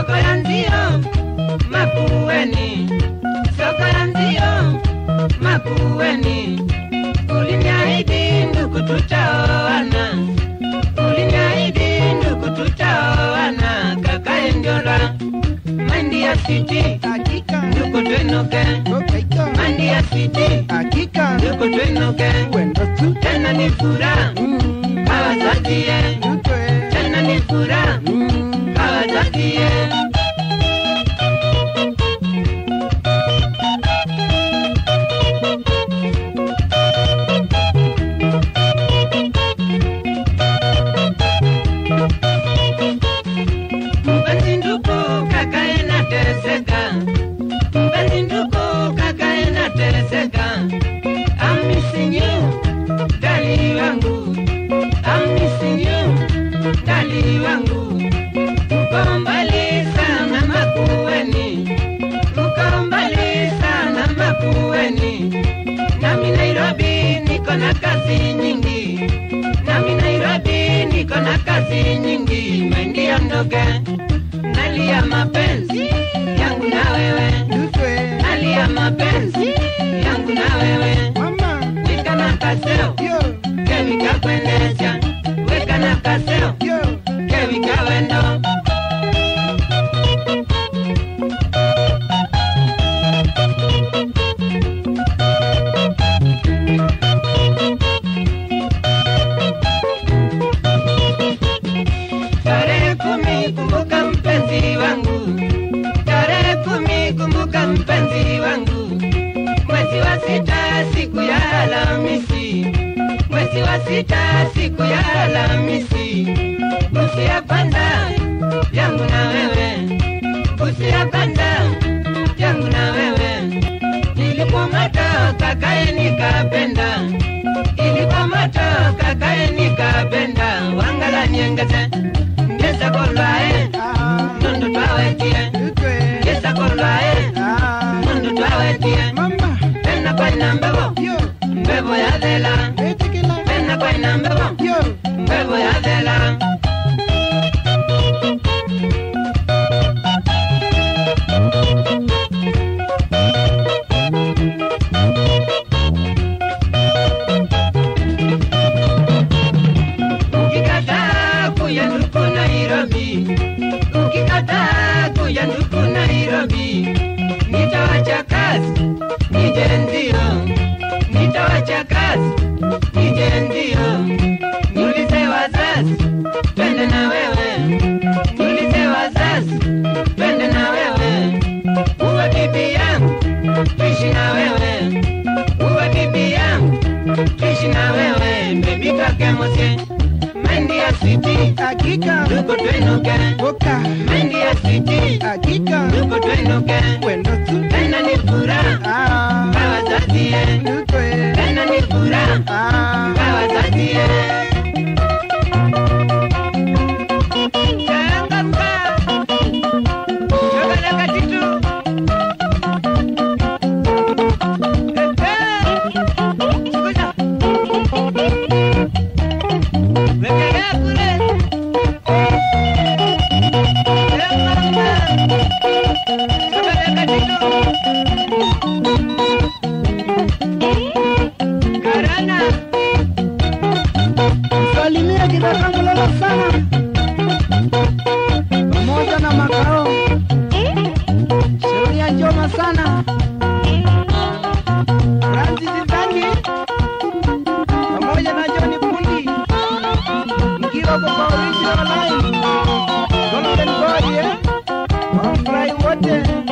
soko ya nzio Makueni, soko ya nzio Makueni. Uliniahidi ndugu, tutaoana, uliniahidi ndugu, tutaoana. Kakae Ndiola, mandi ya siti, Hakika ndugu twenuke, Hakika mandi ya siti, Hakika ndugu twenuke. Wendo tu Tena ni furaha Mm, kawazazie, Nutwe tena ni furaha Mm, kawazazie. Mpenzi ndugu kakae nateseka, mpenzi ndugu kakae nateseka. I'm missing you, dali wangu, I'm missing you, dali wangu. Uko mbali sana Makueni, uko mbali sana Makueni. Nami Nairobi niko na kazi nyingi, nami Nairobi niko na kazi nyingi. Mengia ndoge, nalia mapenzi yangu na wewe, Nutwe nalia mapenzi yangu na wewe. Mama Weka na kaseo, Yo kewi kakwendesha, weka na kaseo, Yo kewi kawendo. Tarehe kumi kumbuka mpenzi wangu, tarehe kumi kumbuka mpenzi wangu, mwezi wa sita siku ya Alhamisi, mwezi wa sita siku ya Alhamisi, busi ya kwanza yangu na wewe, busi ya kwanza yangu na wewe, ilikuwa moto kakae nikapenda, ilikuwa moto kakae nikapenda, wangala nyengeze ngesa kolwae Ah nundu twawetie Nutwe ngesa kolwae Ah nundu twawetie Mama pena kwaina mbevo Yo mbevo ya thela Etikila pena kwaina mbevo Yo mbevo ya thela ukikataa kuya nduku Nairobi, ukikataa kuya nduku Nairobi, nitawacha kazi nije ndio, nitawacha kazi nije ndio, niulize wazazi twende na wewe, niulize wazazi twende na wewe, uwe bibi yangu tuishi na wewe, uwe bibi yangu tuishi na wewe, bebi kake mosie Mendi ya city, Hakika ndugu twenuke. Boka Mendi ya city, Hakika ndugu twenuke. Wendo tu Tena ni furaha Ah kwa wazazi, Nutwe tena ni furaha Ah kwa wazazi. Changamka, chokoleka kitu. Ehe, chukua. Wekelea kule. Salimia Kitatangulala sana pamoja na makao Sheria njoma sana Francis Tangi pamoja na John Pundi mkiwa kwa original line Golden Boy eh Wafurahi wote